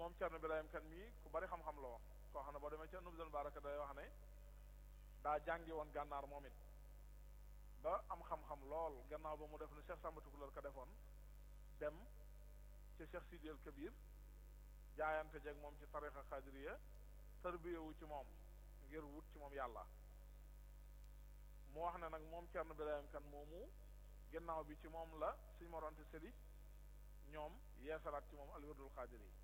moom Cerno Birahim Kan mii ku bari xam-xam la woon koo xam ne boo demee ca Nubzul Baraka day wax ne daa jàngi woon gànnaar moom it ba am xam-xam lool gannaaw ba mu def ne Cheikh Samba Tukulóor ka defoon dem ci Cheikh Sidi El Kabir jaayante jeeg moom ci tarixa xadiriya tarbiyewu ci moom ngir wut ci moom yàlla mu wax ne nag moom Cerno Birahim Kan moomu gannaaw bi ci moom la suñ morante seli ñoom yeesalaat ci moom alwirdul xaadir yi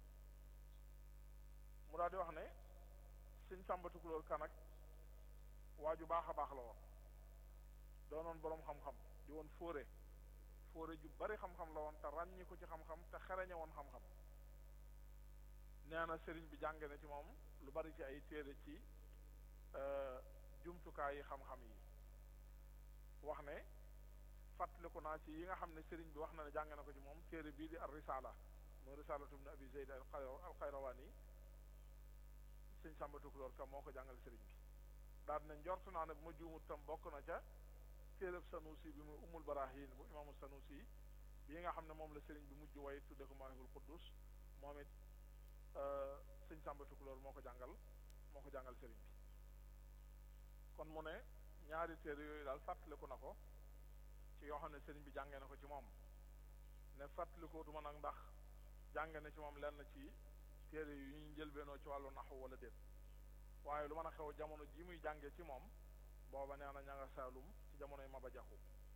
mu daal di wax ne suñ Sàmba Tukulóor Kan ak waa ju baax a baax la woon doonoon boroom xam-xam di woon fóore fóore ju bari xam-xam la woon te ràññi ko ci xam-xam te xereñe woon xam-xam nee na sëriñ bi jànge na ci moom lu bari ci ay téere ci jumtukaay yi xam-xam yi wax ne fàttaliku naa ci yi nga xam ne sëriñ bi wax na ne jàng na ko ci moom téere bii di ar risala mooy risalatu ibn abi zayd al xayrawaan yi sëñ Sàmba Tukulóor Ka moo ko jàngal sëriñ bi daal ne njort naa ne bu ma juumut tam bokk na ca téereb sanusi bi muy umul barahin bu imaamu sanusi bi nga xam ne moom la sëriñ bi mujj way tudde ko maahibul quddus moom it sëñ Sàmba Tukulóor moo ko jàngal moo ko jàngal sëriñ bi kon mu ne ñaari téere yooyu daal fàttaliku na ko ci yoo xam ne sëriñ bi jàngee na ko ci moom ne fàttalikootuma nag ndax jànge na ci moom lenn ci téere yu ñuy njëlbeenoo ci wàllu naxu wala déet waaye lu mën a xew jamono ji muy jànge ci moom booba nee na ña nga saalum ci jamonoy Maba Jaxu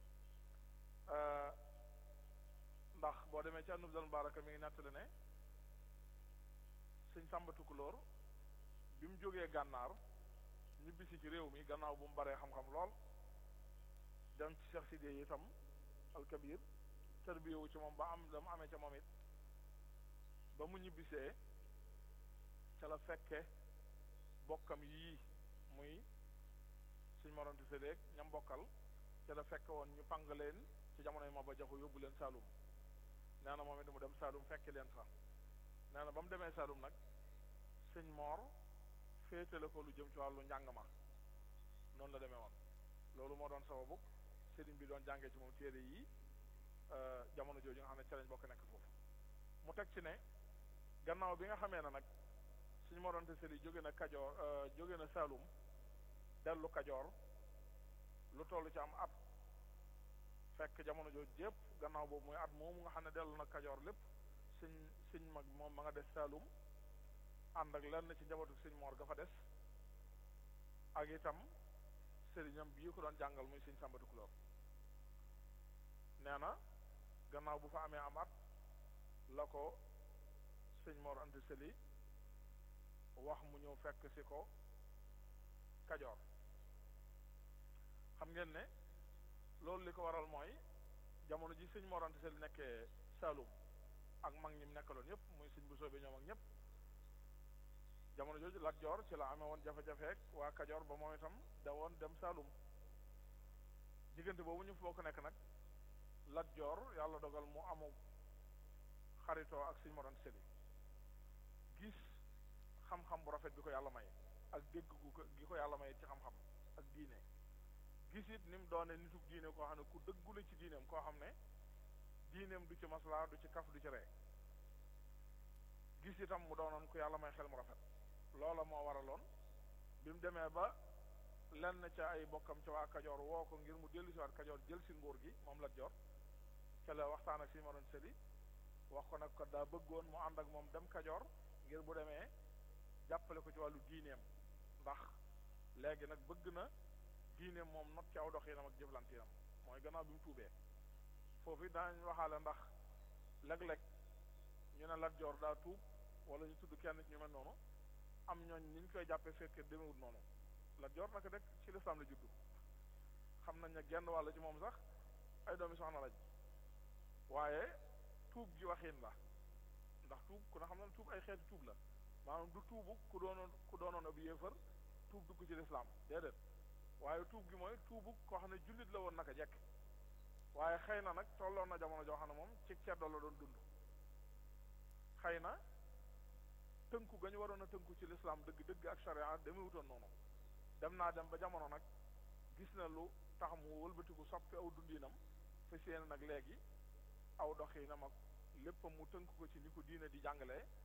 ndax boo demee ci Nubzul Baraka mi ngi nettali ne sëñ Sàmba Tukulóor bi mu jógee gànnaar ñibbisi ci réew mi gannaaw bu mu baree xam-xam lool dem ci Cheikh Sidiye itam alkabir tërbiyewu ci moom ba am la mu amee ca moom it ba mu ñibbisee ca la fekke bokkam yii muy suñ moronte sédéeg ñam bokkal ca la fekke woon ñu pang leen ci jamonoy Maba Jaxu yóbbu leen Saalum nee na moom it mu dem Saalum fekke leen fa nee na ba mu demee Saalum nag sëñ Moor féetale ko lu jëm ci wàllu njàng ma noonu la demee woon loolu moo doon sababu sëriñ bi doon jàngee ci moom téere yi jamono jooju nga xam ne ca lañ bokk nekk foofu mu teg ci ne gannaaw bi nga xamee ne nag suñu moronte sëriñ jóge na Kajoor jóge na Saalum dellu Kajoor lu toll ci am at fekk jamono jooju jépp gannaaw boobu muy at moomu nga xam ne dellu na Kajoor lépp suñ suñ mag moom ma nga des Saalum ànd ak lenn ci njabootu sëñ Moor ga fa des ak itam sëriñam bii ko doon jàngal muy sëñ Sàmba Tukulóor nee na gannaaw bu fa amee am at la ko sëñ Moor Anta Sali wax mu ñëw fekk si ko Kajoor xam ngeen ne loolu li ko waral mooy jamono ji sëñ Moor Anta Sali nekkee Saalum ak mag ñi mu nekkaloon ñëpp muy sëñ bu soobee ñoom ak ñëpp jamono jooju Lat Joor ci la amee woon jafe-jafeek waa Kajoor ba moom itam da woon dem Saalum diggante boobu ñu foo ko nekk nag Lat Joor yàlla dogal mu amu xaritoo ak Sëñ Mor Anta Sali gis xam-xam bu rafet bi ko yàlla may ak dégg gu ko gi ko yàlla may ci xam-xam ak diine gis it ni mu doone nitu diine koo xam ne ku dëggu la ci diineem koo xam ne diineem du ci maslaa du ci kaf du ci ree gis itam mu doonoon ku yàlla may xel mu rafet loola moo waraloon bi mu demee ba lenn ca ay bokkam ca waa Kajoor woo ko ngir mu dellu si waat Kajoor jël si nguur gi moom Lat Joor ca la waxtaan ak Sëñ Mor Anta Sali wax ko nag ko daa bëggoon mu ànd ak moom dem Kajoor ngir bu demee jàppale ko ci wàllu diineem ndax léegi nag bëgg na diineem moom not ci aw doxinam ak jëflantinam mooy gannaaw bi mu tuubee foofu daañ waxaale ndax léeg-léeg ñu ne Lat Joor daa tuub wala ñu tudd kenn ci ñu mel noonu am ñooñ ni ñu koy jàppee fekkee demewut noonu Lat Joor naka rek ci lislaam la juddu xam nañ ne genn wàll ci moom sax ay doomi soxna lañ waaye tuub gi waxin la ndax tuub ku ne xam na tuub ay xeeti tuub la maanaam du tuubu ku doonoon ku doonoon ab yéefar tuub dugg ci lislaam déedéet waaye tuub gi mooy tuubu koo xam ne jullit la woon naka jekk waaye xëy na nag tolloon na jamono joo xam ne moom ci ceddo la doon dund xëy na tënku ga ñu waroon a tënku ci lislaam dëgg dëgg ak sharia demewutoon noonu dem naa dem ba jamono nag gis na lu tax mu wëlbatiku soppi aw dundinam fa séen nag léegi aw doxinam ak léppam mu tënk ko ci ni ko diine di jàngalee